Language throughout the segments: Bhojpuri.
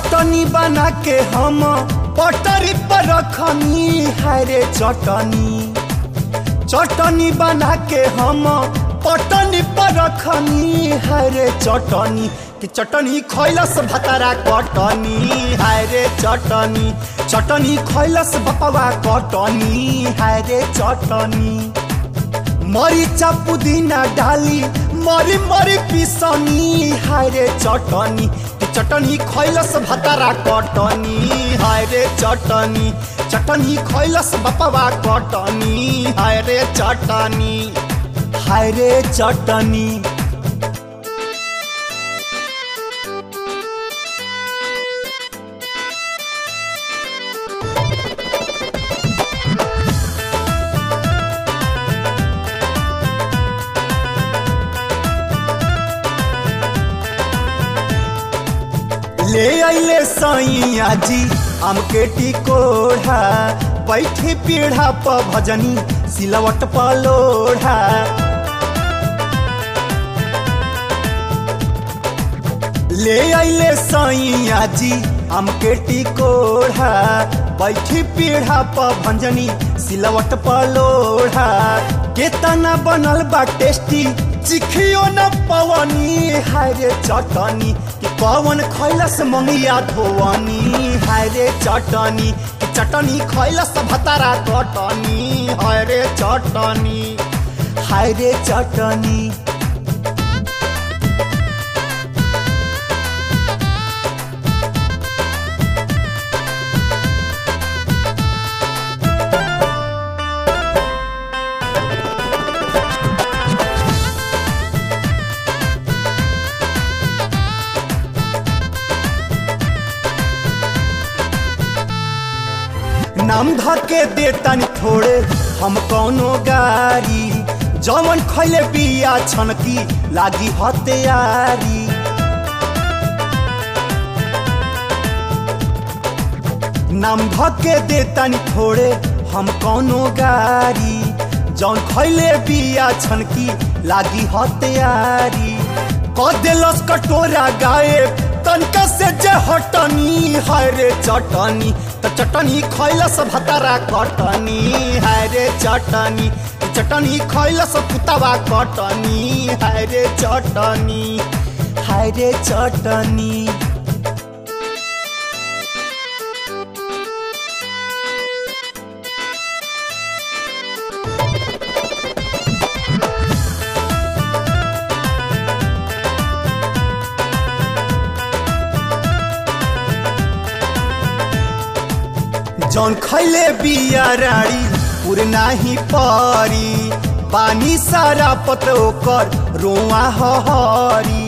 चटनी बना के हम पटरी पर रखनी है रे चटनी चटनी बना के हम पटनी पर रखनी है रे चटनी कि चटनी खैलस भतारा कटनी है रे चटनी चटनी खैलस बपवा कटनी है रे चटनी मरिचा पुदीना डाली मरी मरी पिसनी हाय रे चटनी कि चटनी खैलस भतारा कटनी हाय रे चटनी चटनी खैलस बपवा कटनी हाय रे चटनी हाय रे चटनी ले अले सैया जी हमके टिकोढ़ा बैठे पीढ़ा प भजनी सिलवट प लोढ़ा ले अले सैया जी हमके टिकोढ़ा बैठी पीढ़ा प भंजनी सिलवट प लोढ़ा केतना बनल बा टेस्टी चिखियो न पवनी हाय रे चटनी कि पवन खैलस मंगिया धोवनी हाय रे चटनी कि चटनी खैलस भतारा कटनी हाय रे चटनी हाय रे चटनी नाम धके देतन थोड़े हम कौनो गारी जवन खैले बिया छनकी लागी हत्यारी नाम धके देतन थोड़े हम कौनो गारी जौन खैले बिया छनकी लागी हत्यारी क देलस कटोरा गायब तनका से जे हटनी हाय रे चटनी त चटनी खैलस भतारा कटनी हाय रे चटनी चटनी खैलस पुतवा कटनी हाय रे चटनी हाय रे चटनी जौन खैले बिया राड़ी पुरना ही परी पानी सारा पत ओकर रोआ हरी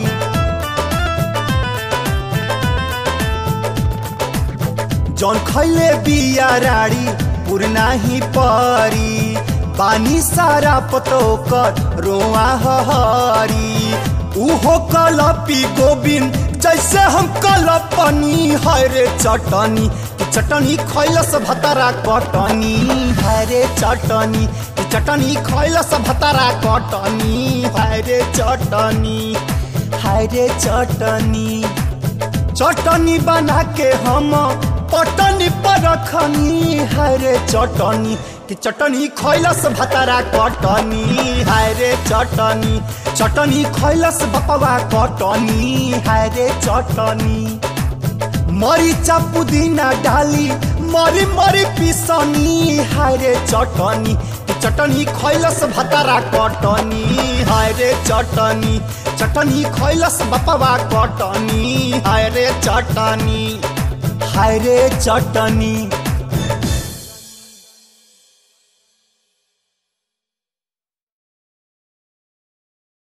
जौन खैले बिया राड़ी पुरना ही परी पानी सारा पत ओकर रोआ हरी उहो कलपी गोविंद जैसे हम कलपनी है रे चटनी चटनी खैलस भतारा कटनी है रे चटनी चटनी खैलस भतारा कटनी है रे चटनी है रे चटनी चटनी बना के हम पटनी पर रखनी है रे चटनी कि चटनी खैलस भतारा कटनी है रे चटनी चटनी खैलस बपवा कटनी है रे चटनी मरिचा पुदीना डाली मरी मरी पिसनी हाय रे चटनी चटनी खैलस भतारा कटनी हाय रे चटनी चटनी खैलस बपवा कटनी हाय रे चटनी हाय रे चटनी